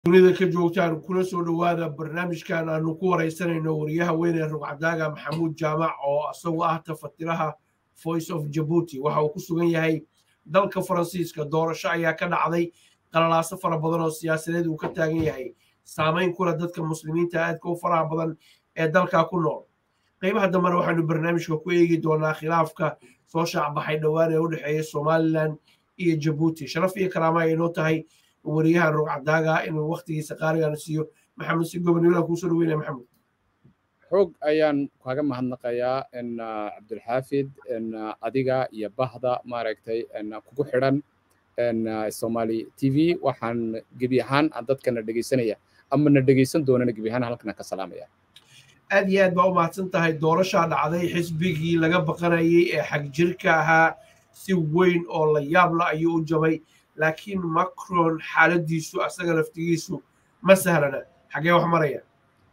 dunida ka joogtaan kuna soo dhowaada barnaamijkan aanu ku waraysanayno wariyaha weyne rugcadaaga maxamuud jaamac oo isagoo ah tafatiraha voice of jabuuti waxa uu ku sugan yahay dalka faransiiska doorasho ayaa ka dhacday qalalaaso fara badan oo siyaasadeed uu ka taagan yahay saamayn kula dadka muslimiinta aadka u faraha badan ee dalka ku nool qaybaha dambena waxaanu barnaamijka ku eegi doonaa khilaafka soo shaacbaxay dhowaan ee u dhexeeya somalilan iyo jabuuti sharaf iyo karaama ay inoo tahay wariyahan rugcadaaga inuu waktigiisa qaaligan siiyo maxamed si gobonimada kuusoo dhaweynaya maxamed xoog ayaan kaga mahadnaqayaa cabdulxaafid adiga iyo bahda maaragtay kugu xidhan somali t v waxaan gebi ahaan dadkana dhegaysanaya ama na dhegaysan doonana gebi ahaan halkana ka salaamaya aad iyo aad baa u mahadsan tahay doorashaa dhacday xisbigii laga baqanayay ee xagjirka ahaa si weyn oo la yaabla ayuu u jabay laakiin macron xaaladiisu asaga laftigiisu ma sahlana xagee wax maraya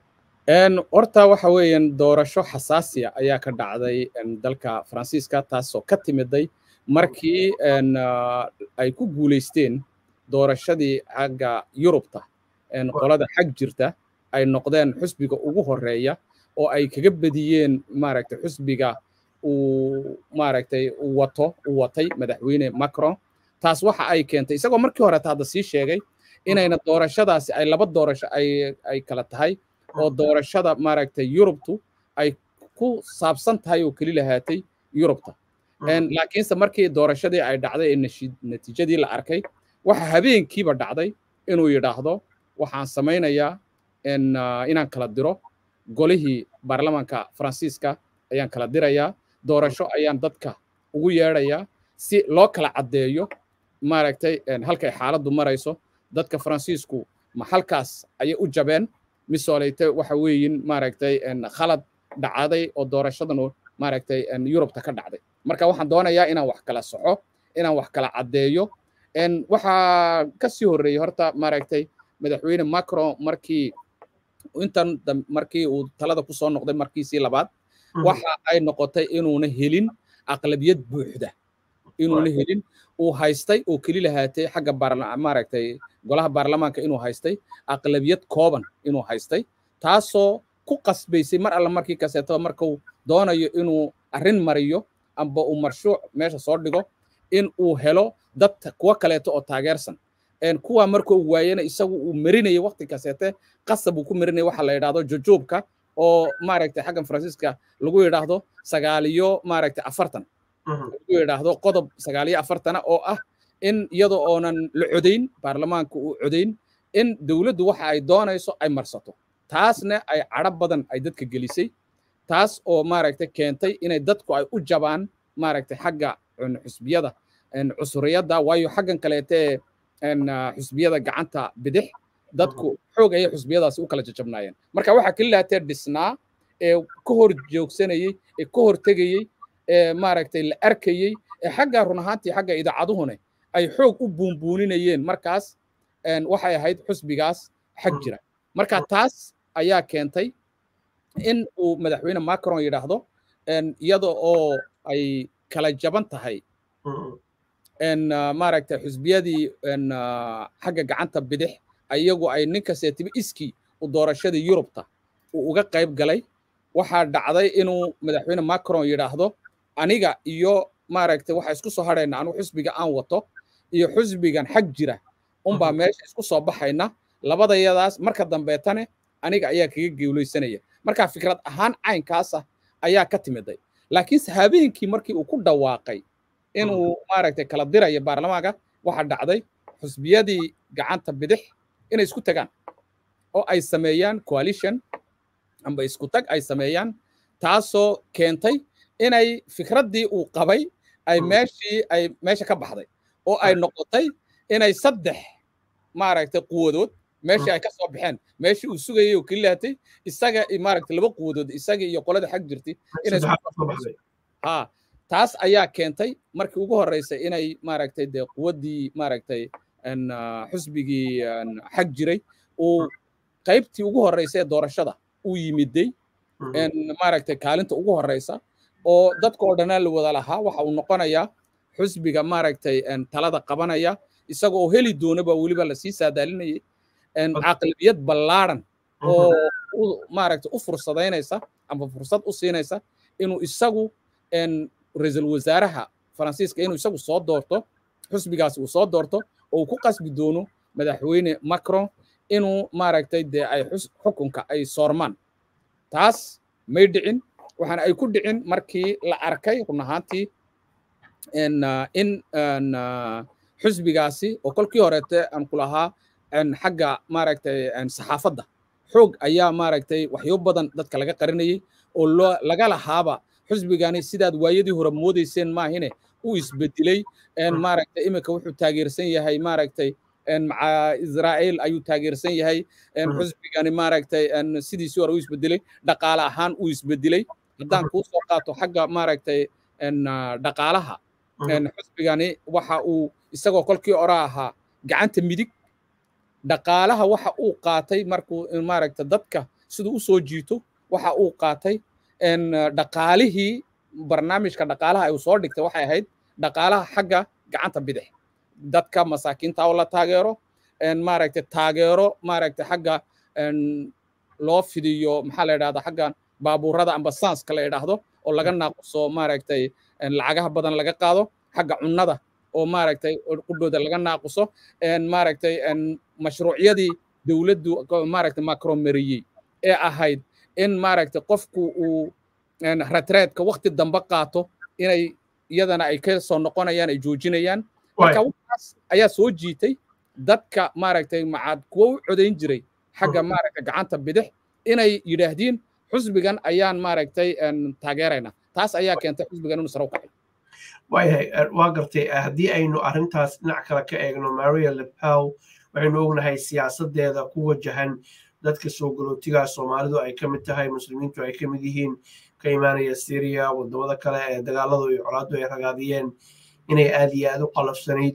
horta waxa weeyaan doorasho xasaasiya ayaa ka dhacday dalka faransiiska taasoo ka timiday markii ay ku guulaysteen doorashadii xagga yurubta qolada xag jirta ay noqdeen xusbiga ugu horeeya oo ay kaga bediyeen maaragtay xusbiga uu maaragtay wato uu watay madaxweyne macron taas waxa ay keentay isagoo markii horeta hadda sii sheegay inayna doorashadaasi ay laba doorasho ay ay kala tahay oo doorashada maaragtay yurubtu ay ku saabsan tahay oo keli lahaatay yurubta laakiinse markii doorashadii ay dhacday ee natiijadii la arkay waxa habeenkiiba dhacday inuu yidhaahdo waxaan samaynayaa inaan kala diro golihii baarlamaanka faransiiska ayaan kala dirayaa doorasho ayaan dadka ugu yeedhayaa si loo kala caddeeyo maaragtay halkay xaaladdu marayso dadka faransiisku ma halkaas ayay u jabeen misooleyte waxa weeyin maaragtay khalad dhacday oo doorashadan maaragtay yurubta ka dhacday marka waxaan doonayaa inaan wax kala soxo inaan wax kala caddeeyo waxaa ka sii horreeyey horta maaragtay madaxweyne macron markii intan markii uu talada ku soo noqday markiisii labaad waxa ay noqotay inuuna helin aqlabiyad buuxda inuuna helin uu haystay oo keli lahaatay xagga maaragtay golaha baarlamaanka inuu haystay aqlabiyad kooban inuu haystay taasoo ku qasbaysay mar alla markii kaseetaba markuu doonayo inuu arrin mariyo amba uu marshuuc meesha soo dhigo in uu helo dad kuwa kaleeto oo taageersan kuwa marka uu waayena isagu uu marinayay waqti kaseete qasab uu ku marinaya waxa la yidhaahdo jojoobka oo maaragtay xaggan faransiiska lagu yidhaahdo sagaaliyo maaragtay afartan lagu yidhaahdo qodob sagaaliyo afartana oo ah in iyadoo oonan la codayn baarlamaanka uu codayn in dowladdu waxa ay doonayso ay marsato taasna ay cadho badan ay dadka gelisay taas oo maaragtay keentay inay dadku ay u jabaan maaragtay xagga xusbiyada cusuriyadda waayo xaggan kaleetee xusbiyada gacanta bidix dadku xoog ayay xusbiyadaasi u kala jajabnaayeen marka waxaa keli lahatee dhisnaa ee ka hor joogsanayey ee ka hor tegayey ee maaragtay la arkayey ee xagga run ahaantii xagga idaacaduhune ay xoog u buunbuuninayeen markaas waxay ahayd xusbigaas xag jira marka taas ayaa keentay in uu madaxweyne macron yidhaahdo iyada oo ay kala jaban tahay maaragtay xusbiyadii xagga gacanta bidix iyagu ay ninkaseetiba iskii u doorashadii yurubta uu uga qayb galay waxaa dhacday inuu madaxweyne macron yidhaahdo aniga iyo maaragtay waxa isku soo hadhayna anigu xusbiga aan wato iyo xusbigan xag jira unbaa meesha isku soo baxayna labadayadaas marka dambeetane aniga ayaa kaga geuleysanaya marka fikrad ahaan caynkaasa ayaa ka timiday laakiinse habeenkii markii uu ku dhawaaqay inuu maaragtay kala dirayo baarlamaanka waxaa dhacday xusbiyadii gacanta bidix inay isku tagaan oo ay sameeyaan coalition amba isku tag ay sameeyaan taasoo keentay inay fikraddii uu qabay ay meeshii ay meesha ka baxday oo ay noqotay inay saddex maaragtay quwadood meeshii ay ka soo baxeen meeshii uu sugayay oo kelilaatay isaga maaragtay laba quwadood isaga iyo qolada xag jirtay inay ha taas ayaa keentay markii ugu horreysay inay maaragtay dee quwaddii maaragtay xusbigii xag jiray uu qaybtii ugu horreysay ee doorashada uu yimiday maaragtay kaalinta ugu horreysa oo dadkoo dhanaa la wada lahaa waxa uu noqonayaa xusbiga maaragtay talada qabanaya isagoo heli doonaba weliba lasii saadaalinayay caqlibiyad ballaaran oo maaragtay u fursadaynaysa ama fursad u siinaysa inuu isagu ra-iisul wasaaraha faransiiska inuu isagu soo doorto xusbigaasi uu soo doorto oo uu ku qasbi doono madaxweyne macron inuu maaragtay dee ay xukunka ay soormaan taas may dhicin waxaana ay ku dhicin markii la arkay run ahaantii in xusbigaasi oo kolkii horeete aan ku lahaa xagga maaragtay saxaafadda xoog ayaa maaragtay waxyo badan dadka laga qarinayay oo laga lahaaba xusbigani sidaad waayadii hore moodayseen maahine uu isbedelay maaragtay iminka wuxuu taageersan yahay maaragtay maca israa'iil ayuu taageersan yahay xusbigani maaragtay sidiisii hore u isbedelay dhaqaale ahaan uu isbedelay haddaan kuu soo qaato xagga maaragtay dhaqaalaha xusbigani waxa uu isagoo kolkii hore ahaa gacanta midig dhaqaalaha waxa uu qaatay markuu maaragta dadka siduu u soo jiito waxa uu qaatay dhaqaalihii barnaamijka dhaqaalaha ay soo dhigtay waxay ahayd dhaqaalaha xagga gacanta bidix dadka masaakiinta oo la taageero maaragta taageero maaragta xagga loo fidiyo maxaa la yidhahda xagga baabuurada amba sanska la yidhaahdo oo laga naaquso maaragtay lacagaha badan laga qaado xagga cunnada oo maaragtay qudhooda laga naaquso maaragtay mashruucyadii dowladdu maaragtay macron mariyey ee ahayd in maaragtay qofku uu ratreedka waqti dambe qaato inay iyadana ay ka soo noqonayaan ay joojinayaan marka waxaas ayaa soo jiitay dadka maaragtay macaad kuwa u codayn jiray xagga maaragtay gacanta bidix inay yidhaahdiin xusbigan ayaan maaragtay taageeraynaa taas ayaa keentay xusbigan inuu sare u kacay waayahay waa gartay haddii aynu arrintaas dhinac kale ka eegno maria lepel waxaynu ognahay siyaasadeeda ku wajahan dadka soo galootigaa soomaalidu ay ka mid tahay muslimiintu ay ka mid yihiin ka imaanaya syria wadamada kale ee dagaaladu iyo colaadu ay ragaadiyeen inay aad iyo aad u qalafsanayd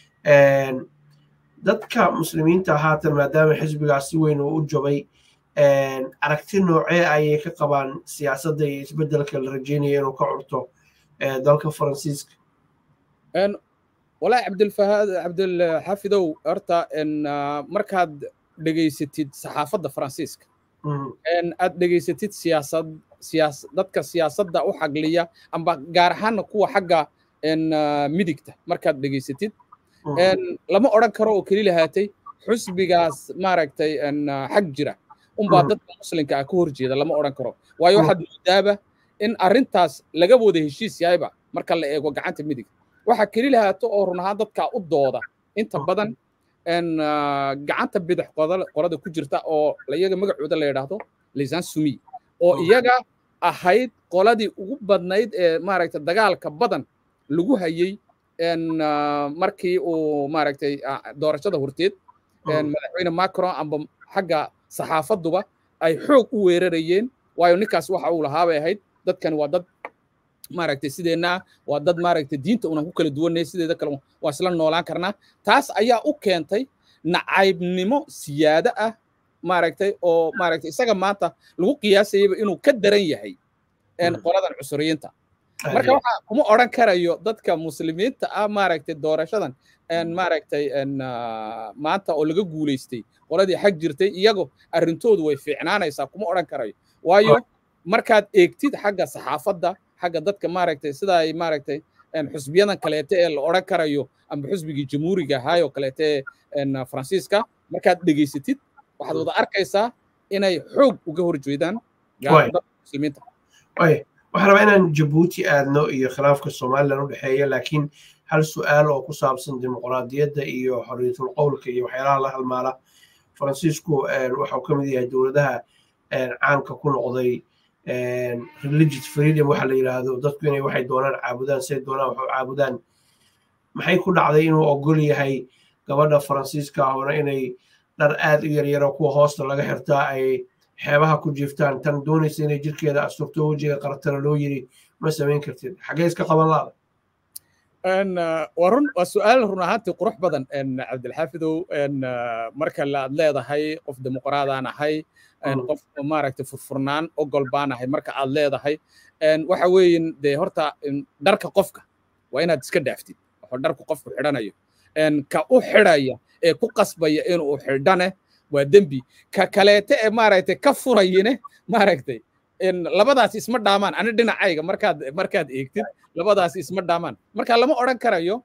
dadka muslimiinta haatan maadaama xisbigaas si weyn uu u jabay aragti noocee ayay ka qabaan siyaasadda iyo isbeddelka la rajeynaya inuu ka curto dalka faransiiska walaahi cabdilfahaad cabdilxafidow horta markaad dhegaysatid saxaafadda faransiiska aad dhegaysatid siyaasad siyaas dadka siyaasadda u xagliya amba gaar ahaanna kuwa xagga midigta markaad dhegaysatid lama odhan karo oo keli lahaatay xusbigaas maaragtay xag jira unbaa dadka muslimka ah ka hor jeeda lama odhan karo waayo waxaad moodaaba in arrintaas laga wada heshiis yahayba marka la eego gacanta midig waxa keli lahaato oo run ahaan dadka u dooda inta badan gacanta bidix qolada ku jirta oo iyaga magacooda la yidhaahdo lisan sumi oo iyaga ahayd qoladii ugu badnayd ee maaragtay dagaalka badan lagu hayey markii uu maaragtay doorashada horteed madaxweyne macron amba xagga saxaafaduba ay xoog u weerarayeen waayo ninkaas waxa uu lahaa bay ahayd dadkani waa dad maaragtay sideenna waa dad maaragtay diinta unan ku kala duwanay sideeda kale waa isla noolaan karnaa taas ayaa u keentay nacaybnimo siyaado ah maaragtay oo maaragtay isaga maanta lagu qiyaasayaba inuu ka daran yahay qoladan cusuriyiinta marka waxa kuma odhan karayo dadka muslimiinta ah maaragtay doorashadan maaragtay maanta oo laga guulaystay qoladii xag jirtay iyago arrintoodu way fiicnaanaysaa kuma odhan karayo waayo markaad eegtid xagga saxaafadda xagga dadka maaragtay sida ay maaragtay xusbiyadan kaleete ee la odhan karayo amba xusbigii jamhuuriga ahaayoo kaleete ee faransiiska markaad dhegaysatid waxaad wada arkaysaa inay xoog uga hor jeedaan dadka muslimiinta waxaan rabaa inaan jabuuti aadno iyo khilaafka somalilan u dhexeeya laakiin hal su'aal oo ku saabsan dimuqraadiyadda iyo xorriyatul qowlka iyo waxyaalaha la halmaala faransiisku waxau ka mid yahay dowladaha caanka ku noqday religious freedom waxa la yidhaahdo dadku inay waxay doonaan caabudaan say doonaan waxu caabudaan maxay ku dhacday inuu ogol yahay gabadha faransiiska ahona inay dhar aad u yaryaro kuwa hoosta laga xirtaa ay xeebaha ku jiiftaan tan doonaysa inay jirkeeda asturto wejiga qaratana loo yiri ma samayn kartid xaggee iska qaban laada waa run waa su'aal run ahaantii qurux badan cabdilxaafidow marka laad leedahay qof dimuqraadaan ahay qof maaragtay furfurnaan ogol baan ahay marka aad leedahay waxa weeyin dee horta dharka qofka waa inaad iska dhaaftid waxuu dharku qofku xidhanayo ka u xidhaya ee ku qasbaya inuu xidhane waa dembi ka kaleete ee maaragtay ka furayine maaragtay labadaas isma dhaamaan ani dhinacayga markaad markaad eegtid labadaas isma dhaamaan marka lama odhan karayo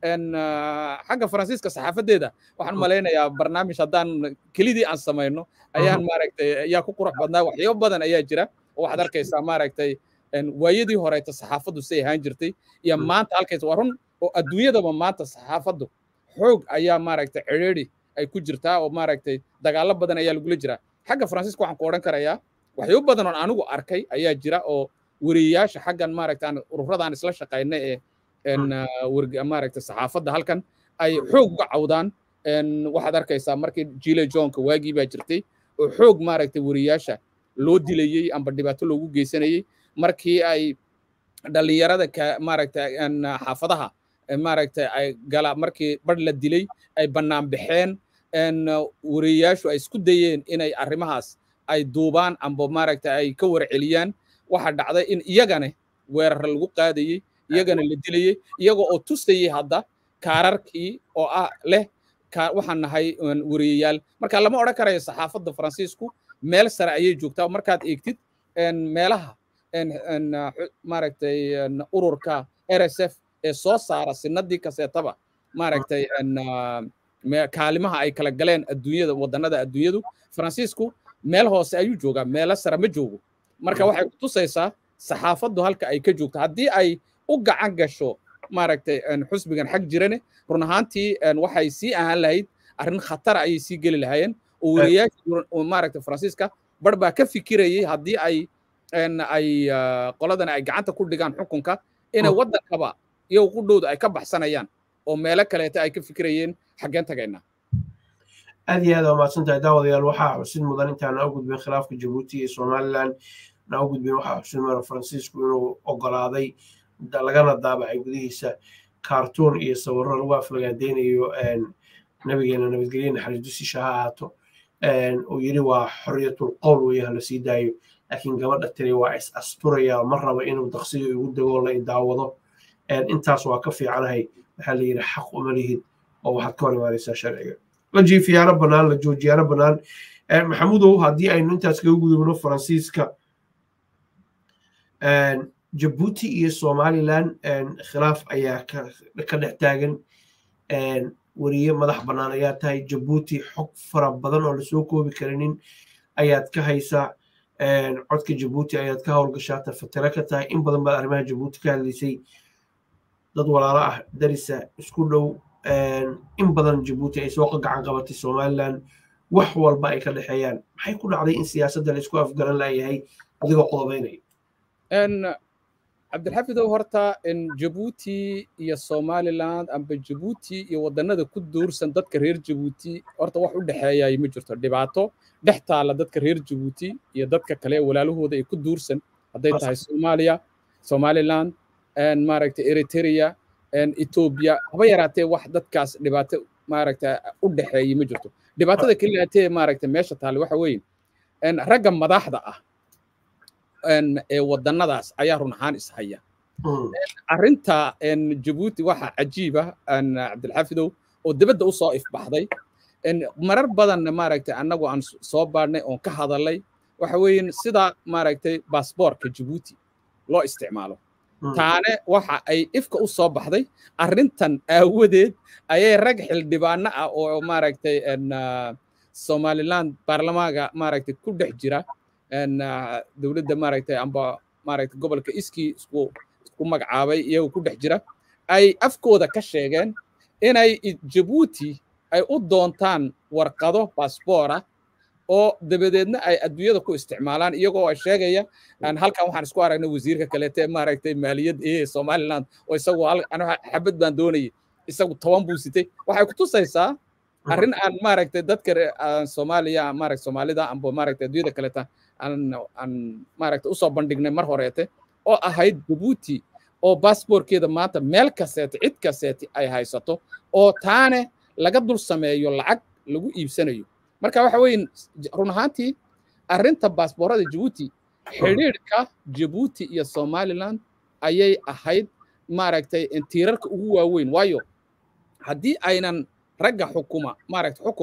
xagga faransiiska saxaafadeeda waxaan malaynayaa barnaamij haddaan kelidii aan samayno ayaan maaragtay ayaa ku qurux badnaa waxyaabo badan ayaa jira oo waxaad arkaysaa maaragtay waayadii horeeta saxaafaddu say ahaan jirtay iyo maanta halkaysa waa run oo adduunyadaba maanta saxaafaddu xoog ayaa maaragtay cidhiidhi ay ku jirtaa oo maaragtay dagaallo badan ayaa lagula jiraa xagga faransiiska waxaan ku odhan karayaa waxyaabo badan oon anigu arkay ayaa jira oo weriyayaasha xaggan maaragta aan ururadan isla shaqayna ee maaragta saxaafadda halkan ay xoog uga cawdaan waxaad arkaysaa markii jile johnka waagii baa jirtay oo xoog maaragta weriyayaasha loo dilayey amba dhibaato loogu geysanayey markii ay dhallinyarada ka maaragta xaafadaha maaragta ay gala markii bar la dilay ay bannaan baxeen weriyayaashu ay isku dayeen inay arrimahaas ay duubaan amba maaragta ay ka warceliyaan waxaa dhacday in iyagana weerar lagu qaadayey iyagana la dilayey iyaga oo tusayey hadda kaararkii oo ah leh waxaan nahay weriyayaal marka lama odhan karayo saxaafadda faransiisku meel sare ayay joogtaa markaad eegtid meelaha maaragtay ururka rsf ee soo saara sinadii kaseetaba maaragtay kaalimaha ay kala galeen adduunyada wadannada adduunyadu faransiisku meel hoose ayuu joogaa meelo sare ma joogo marka waxay ku tusaysaa saxaafaddu halka ay ka joogto haddii ay u gacan gasho maaragtay xusbigan xag jirane run ahaantii waxay sii ahaan lahayd arrin khatara ayay sii geli lahaayeen oo weriyaasha maaragtay faransiiska bar baa ka fikirayay haddii ay ay qoladan ay gacanta ku dhigaan xukunka inay waddankaba iyagu ku dhowda ay ka baxsanayaan oo meelo kaleeta ay ka fikirayeen xaggeen tagaynaa aad iyo aad waa mahadsan tahay daawadayaal waxaa xusid mudan intaan na u gudbin khilaafka jabuuti iyo somalilan na u gudbin waxaa xusid mudan faransiisku inuu ogolaaday lagana daabacay gudihiisa kaartuun iyo sawirro lagu aflagaadeynayo nabigeena nabadgelye naxariis dusisha ha ahaato uu yidhi waa xorriyatul qowl weeye hala sii daayo laakiin gabadha tiri waa is asturaya ma rabo inuu daqsiga igu dego la daawado intaas waa ka fiicanahay waxaa la yidhi xaq uma lihid oo waxaad ka hor imaanaysaa sharciga la jiifiyaano bannaan la joojiyaano bannaan maxamudow haddii aynu intaas kaga gudubno faransiiska jabuuti iyo somalilan khilaaf ayaa ka dhex taagan weriye madax bannaan ayaa tahay jabuuti xog fara badan oo lasoo koobi karinin ayaad ka haysaa codka jabuuti ayaad ka howlgashaa tafatiro ka tahay in badan baad arrimaha jabuuti ka hadlaysay dad walaalo ah darisa isku dhow in badan jabuuti ay soo gacan qabatay somalilan wax walba ay ka dhexeeyaan maxay ku dhacday in siyaasadda la isku afgaran layahay adigoo qodobaynaya cabdilxafidow horta jabuuti iyo somaliland amba jabuuti iyo wadannada ku duursan dadka reer jabuuti horta wax u dhexeeyay ma jirto dhibaato dhex taalla dadka reer jabuuti iyo dadka kale walaalahooda ay ku duursan hadday tahay soomaaliya somaliland maaragtay eritrea etoobiya haba yaraatee wax dadkaas dhibaato maaragta u dhexeeyay ma jirto dhibaatada keliyaatee maaragta meesha taale waxa weeye ragga madaxda ah ee wadannadaas ayaa run ahaan ishaya arrinta jabuuti waxa cajiiba cabdilxafidow oo dibadda u soo ifbaxday marar badanna maaragtay annagu aan soo baadhnay oon ka hadalay waxa weeye sida maaragtay baasboorka jabuuti loo isticmaalo taane waxa ay ifka u soo baxday arrintan aawadeed ayay rag xildhibaano ah oo maaragtay somaliland baarlamaanka maaragtay ku dhex jira dowladda maaragtay amba maaragtay gobolka iskii isku isku magacaabay iyagu ku dhex jira ay afkooda ka sheegeen inay jabuuti ay u doontaan warqado baasboora oo dabadeedna ay adduunyada ku isticmaalaan iyagoo ay sheegaya halkan waxaan isku aragnay wasiirka kaleete maaragtay maaliyad ee somaliland oo isagu xabad baan doonayay isagu toban buu sitay waxay ku tusaysaa arrin aan maaragtay dadka soomaaliya maaragtay soomaalida amba maaragtay adduunyada kaleeta aan aan maaragtay usoo bandhignay mar horeete oo ahayd jabuuti oo baasboorkeeda maanta meel kaseete cid kaseete ay haysato oo taane laga dul sameeyo lacag lagu iibsanayo marka waxa weeye run ahaantii arrinta baasboorada jabuuti xidhiidhka jabuuti iyo somaliland ayay ahayd maaragtay tiirarka ugu waaweyn waayo haddii aynan ragga xukuma maaragtay xukunka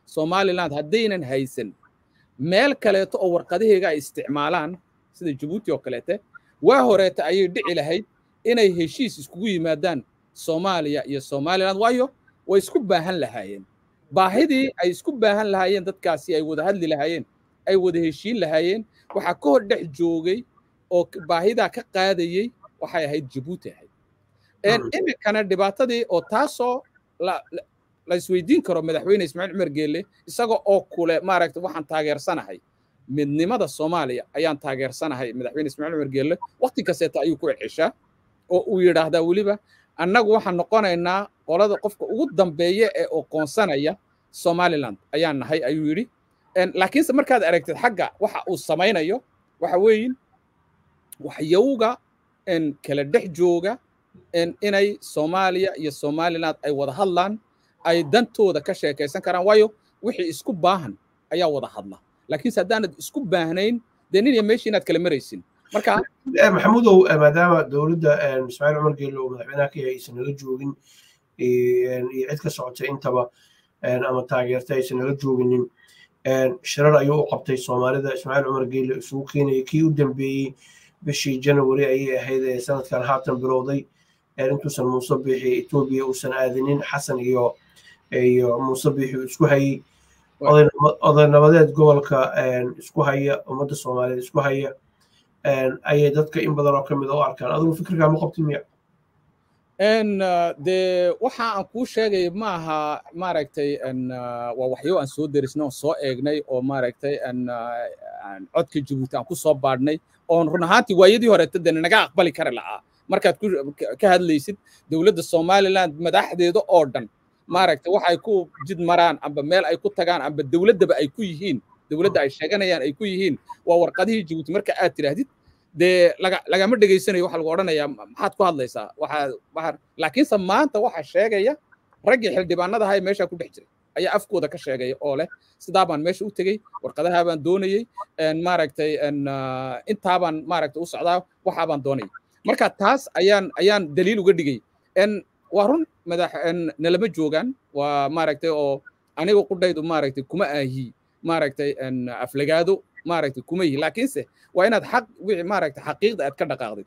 somaliland haddaynan haysan meel kaleeto oo warqadahayga ay isticmaalaan sida jabuuti oo kaleete waa horeeta ayay dhici lahayd inay heshiis iskugu yimaadaan soomaaliya iyo somaliland waayo way isku baahan lahaayeen baahidii ay isku baahan lahaayeen dadkaasi ay wada hadli lahaayeen ay wada heshiin lahaayeen waxaa ka hor dhex joogay oo baahidaa ka qaadayey waxay ahayd jabuuti ahayd iminkana dhibaatadii oo taasoo la isweydiin karo madaxweyne ismaaciil cumar geelle isaga oo kule maaragta waxaan taageersanahay midnimada soomaaliya ayaan taageersanahay madaxweyne ismaaciil cumar geelle waqti kasteeta ayuu ku celceshaa oo uu yidhaahdaa weliba annagu waxaan noqonaynaa qolada qofka ugu dambeeya ee oqoonsanaya somaliland ayaan nahay ayuu yidhi laakiinse markaad aragtid xagga waxa uu samaynayo waxa weeyin waxyowga kala dhex jooga inay soomaaliya iyo somaliland ay wada hadlaan ay dantooda ka sheekaysan karaan waayo wixii isku baahan ayaa wada hadla laakiinse haddaanad isku baahnayn dee nin iyo meeshii inaad kala maraysin marka maxamudow maadaama dowladda ismaaciil cumar geelle oo madaxweynaha ka yahay aysan nala joogin iyo cid ka socotay intaba ama taageerta aysan nala jooginin shirar ayuu u qabtay soomaalida ismaaciil cumar geelle isugu keenayay kii u dambeeyey bishii janawari ayay ahayd ee sanadkan haatan bilowday intuusan muuse biixi etoobiya uusan aadinin xasan iyo iyo muuse biixi isku hayey odaynabadeed gobolka isku haya ummadda soomaaliyeed isku haya ayay dadka in badan oo ka mid u arkaan adigu fikirkaa ma qabtin miya dee waxa aan kuu sheegay ma aha maaragtay waa waxyo aan soo derisnay oon soo eegnay oo maaragtay codka jabuuti aan ku soo baadhnay oon run ahaantii waayadii horeeta dee naga aqbali kari la'aa markaad ka hadlaysid dowladda somaliland madaxdeeda oo dhan maaragtay waxay ku jid maraan amba meel ay ku tagaan amba dowladdaba ay ku yihiin dowladda ay sheeganayaan ay ku yihiin waa warqadihii jabuuti marka aad tidhaahdid dee lagama dhegaysanayo waxa lagu odhanayaa maxaad ku hadlaysaa waxaa laakiinse maanta waxa sheegaya raggii xildhibaanada ahaa ee meesha ku dhex jiray ayaa afkooda ka sheegaya oo leh sidaa baan meesha u tegey warqadaha baan doonayey maaragtay intaabaan maaragtay u socdaa waxaa baan doonayay marka taas ayaan ayaan daliil uga dhigay waa run madax nalama joogaan waa maaragtay oo aniga qudhaydu maaragtay kuma ahi maaragtay aflagaado maaragtay kuma yihi laakiinse waa inaad xaq wixii maaragtay xaqiiqda aad ka dhaqaaqdid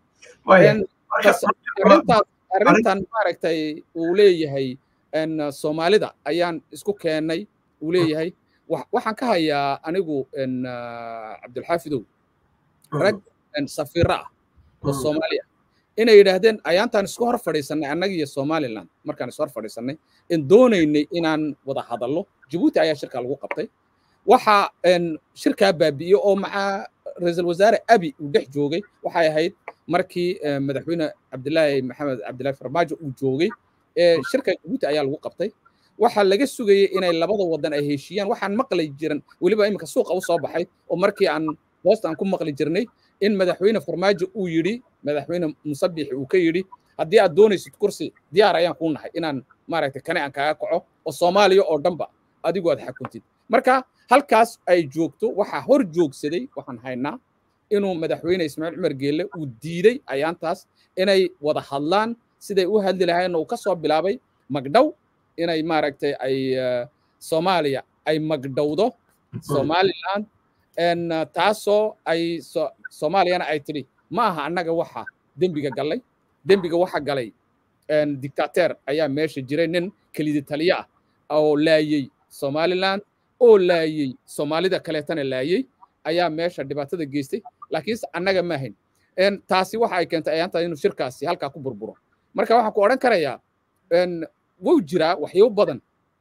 arrintaas arrintan maaragtay uu leeyahay soomaalida ayaan isku keennay uu leeyahay waxaan ka hayaa anigu cabdulxaafidow rag safiiro ah oo soomaaliya inay yidhaahdeen ayaantaan isku hor fadhiisannay annaga iyo somaliland markaan isku hor fadhiisannay in doonaynay inaan wada hadallo jabuuti ayaa shirkaa lagu qabtay waxa shirkaa baabi'iye oo macaa ra-iisul wasaare abi uu dhex joogay waxay ahayd markii madaxweyne cabdilaahi maxamed cabdilaahi farmaajo uu joogay shirka jabuuti ayaa lagu qabtay waxaa laga sugayey inay labada wadan ay heshiiyaan waxaan maqli jiran weliba iminka suuqa u soo baxay oo markii aan hoosta aan ku maqli jirnay in madaxweyne farmaajo uu yidhi madaxweyne musabixi uu ka yidhi haddii aad doonaysid kursi diyaar ayaan kuu nahay inaan maaragtay kane aan kaaga kaco oo soomaaliya oo dhanba adigu aad xakuntid marka halkaas ay joogto waxaa hor joogsaday waxaan haynaa inuu madaxweyne ismaaciil cumar geelle uu diiday ayaantaas inay wada hadlaan siday u hadli lahayn uu ka soo bilaabay magdhow inay maaragtay ay soomaaliya ay magdhowdo somaliland taasoo ay soomaaliyana ay tidhi ma aha annaga waxa dembiga gallay dembiga waxa galay dictateer ayaa meesha jiray nin kelidi taliye ah oo laayey somaliland oo laayey soomaalida kaleetana laayey ayaa meesha dhibaatada geystay laakiinse annaga ma ahayn taasi waxa ay keentay ayaanta inuu shirkaasi halkaa ku burburo marka waxaan ku odhan karayaa wuu jiraa waxyo badan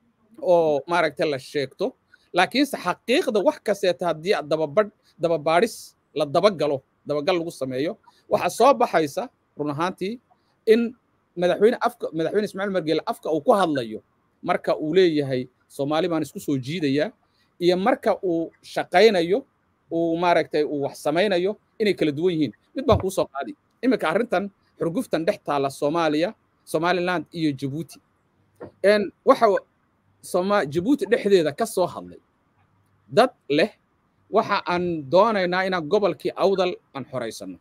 oo maaragtay la sheegto laakiinse xaqiiqda wax kasteeta haddii dababadh dababaadhis la dabagalo dabagal lagu sameeyo waxaa soo baxaysa run ahaantii in madaxweyne afka madaxweyne ismaaciil margeele afka uu ku hadlayo marka uu leeyahay soomaali baan isku soo jiidayaa iyo marka uu shaqaynayo uu maaragtay uu wax samaynayo inay kala duwan yihiin mid baan kuu soo qaadi iminka arrintan xurguftan dhex taalla soomaaliya somaliland iyo jabuuti waxa soma jabuuti dhexdeeda ka soo hadlay dad leh waxa aan doonaynaa inaan gobolkii awdal aan xoraysano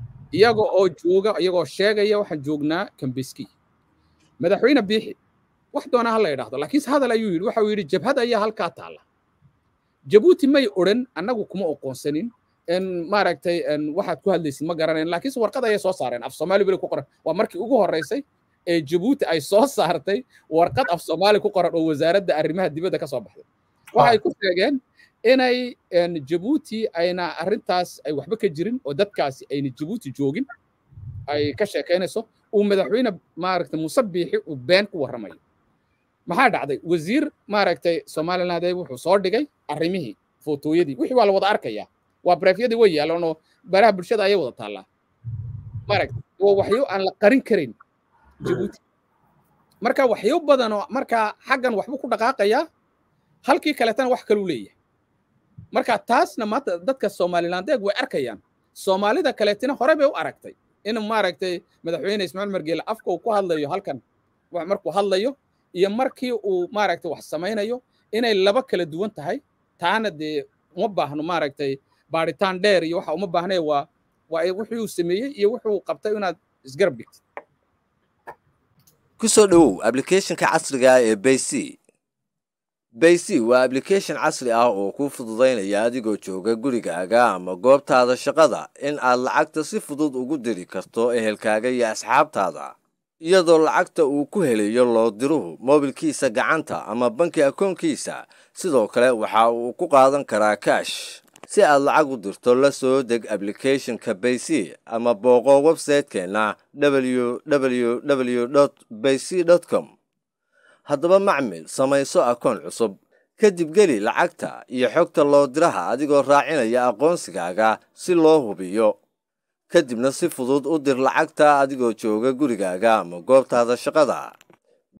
iyaga oo jooga iyagoo sheegaya waxaan joognaa kambeski madaxweyne biixi wax doona ha la yidhaahdo laakiinse hadal ayuu yidhi waxa uu yidhi jabhad ayaa halkaa taalla jabuuti may odhan annagu kuma oqoonsanin in maaragtay waxaad ku hadlaysid ma garanayn laakiinse warqad ayay soo saareen af soomaali beli ku qoran waa markii ugu horreysay ee jabuuti ay soo saartay warqad af soomaali ku qoran oo wasaaradda arrimaha dibadda ka soo baxday waxay ku sheegeen inay jabuuti ayna arrintaas ay waxba ka jirin oo dadkaasi ayna jabuuti joogin ay ka sheekaynayso uu madaxweyne maaragtay muuse biixi uu been ku warramayo maxaa dhacday wasiir maaragtay somaliland wuxuu soo dhigay arrimihii footooyadii wixii waa la wada arkayaa waa bareefyadii way yaalaan oo baraha bulshada ayay wada taallaa maaragtay waa waxyo aan la qarin karayn jabuuti marka waxyo badan oo markaa xaggan waxbuu ku dhaqaaqayaa halkii kaletana wax kaluu leeyahay marka taasna maanta dadka somalilandeeg way arkayaan soomaalida kaleetina hore bay u aragtay in maaragtay madaxweyne ismaaciil margeele afka uu ku hadlayo halkan markuu hadlayo iyo markii uu maaragtay wax samaynayo inay laba kala duwan tahay taana dee uma baahno maaragtay baaritaan dheer iyo waxa uma baahnay waa waa wixii uu sameeyey iyo wuxuu qabtay inaad isgarab dhigtid ku soo dhowow ablicathonka casriga ah ee bayc bayc waa ablication casri ah oo kuu fududaynaya adigoo jooga gurigaaga ama goobtaada shaqada in aad lacagta si fudud ugu diri karto ehelkaaga iyo asxaabtaada iyadoo lacagta uu ku helayo loo diruhu moobilkiisa gacanta ama banki akoonkiisa sidoo kale waxa uu ku qaadan karaa kaash si aad lacag u dirto la soo deg ablicathonka bayc ama booqo websaytekeenna www bayc com haddaba macmil samayso akoon cusub kadib geli lacagta iyo xogta loo diraha adigoo raacinaya aqoonsigaaga si loo hubiyo kadibna si fudud u dir lacagta adigoo jooga gurigaaga ama goobtaada shaqada